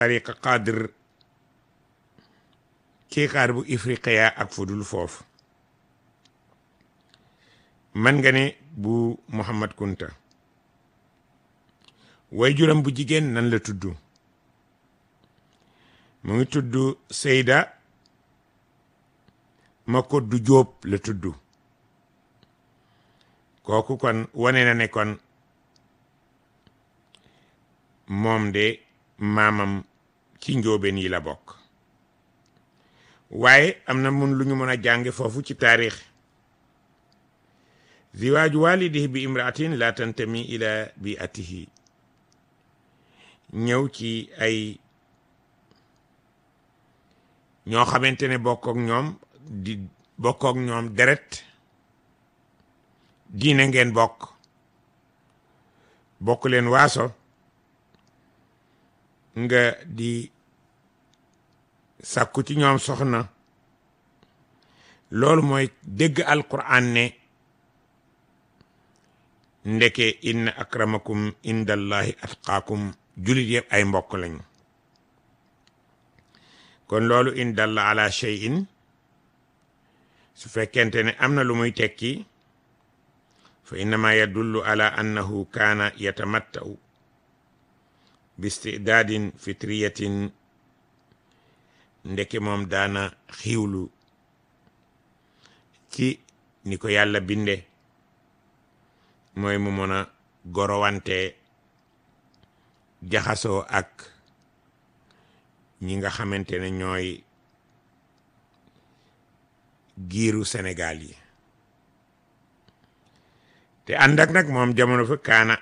tariqa qadir kii xaar bu ifriqiya ak fudul foofu man nga ne bu Muhammad Kunta way juram bu jigéen nan la tudd mu ngi tudd Seyda Makoddu Jóob la tudd kooku kon wane na ne kon moom de maamam ci njóobeen yi la bokk waaye am na mun lu ñu mën a jànge foofu ci taarix ziwaaju walidihi bi imraatin la tantami ila bi atihi ñëw ci ay ñoo xamante ne bokk ak ñoom di bokk ak ñoom deret diine ngeen bokk bokk leen waaso nga di sàkku ci ñoom soxna loolu mooy dégg alquran ne ndeke inna akramakum indallahi atqaakum julit yëpp ay mbokk lañu kon loolu in dalla ala shay'in su fekkente ne am na lu muy tekki fa innama yadullu ala annahu kaana yatamatta'u bi istidaadin fitriyatin ndeke moom daana xiiwlu ci ni ko yàlla binde mooy mu mën a gorowante jaxasoo ak ñi nga xamante ne ñooy giiru Sénégal yi te ànd ak nag moom jamono fa kaana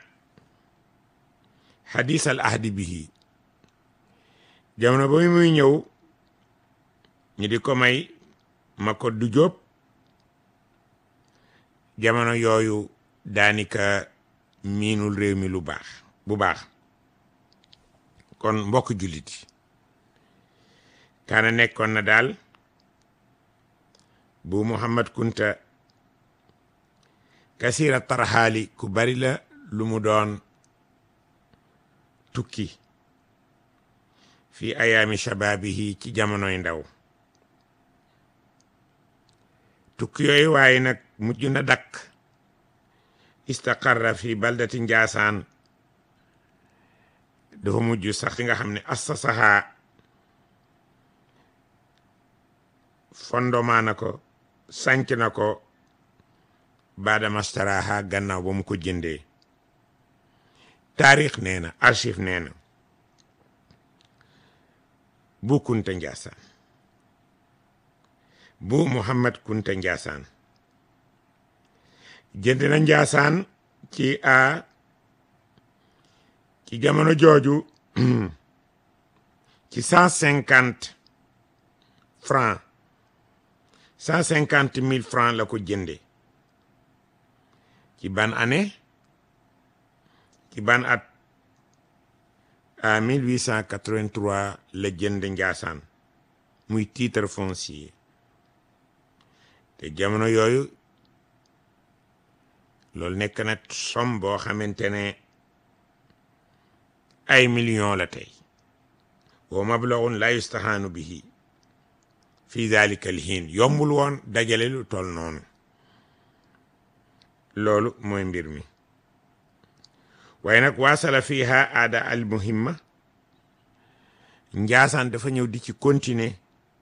xadis al ahdi bihi jamono ba muy ñëw ñu di ko may ma ko du jóob jamono yooyu daanika miinul réew mi lu baax bu baax kon mbokk jullit yi kaana nekkoon na daal bu Muhammad Kunta kasira tarxaali ku bari la lu mu doon tukki fi ayaami shababihi ci jamonoy ndaw tukki yooyu waaye nag mujj na dakk istaqarra fi baldati njaasaan dafa mujj sax fi nga xam ne assasaha fondement na ko sanc na ko baada mastaraha gannaaw ba mu ko jëndee taarix nee na archive nee na bu kunta njaasaan bu muhammad kunta njaasaan jënd na njaasaan ci a ci jamono jooju ci cent cinquante francs cent cinquante mille francs la ko jënde ci ban année ci ban at à 1883 la jënd njaasaan muy titre foncier te jamono yooyu loolu nekk na somme boo xamante ne ay millions la tey wa mablaghun la yustahaanu bihi fi dalika alhiin yombul woon dajale lu toll noonu loolu mooy mbir mi waaye nag waasala fiha aada al muhimma njaasaan dafa ñëw di ci continuer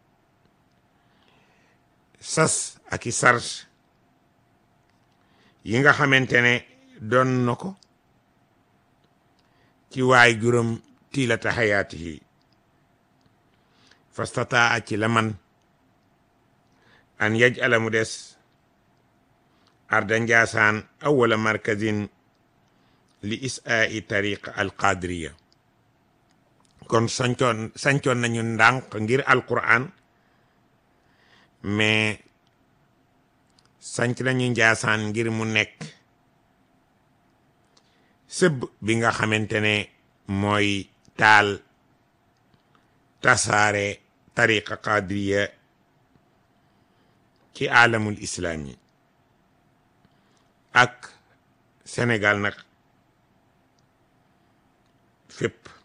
sas ak i sars yi nga xamante ne doon na ko ci waay juróom tiilata xayaatihi fastataa ci la man an yaj ala mu des arda njaasaan awala markazin li isaa'i tariqa alqadiriya kon sancoon sancoon nañu ndànk ngir alquran mais sanc nañu njaasaan ngir mu nekk sëbb bi nga xamante ne mooy taal tasaare tariqa qadiriya ci alamul islami ak Sénégal nag fépp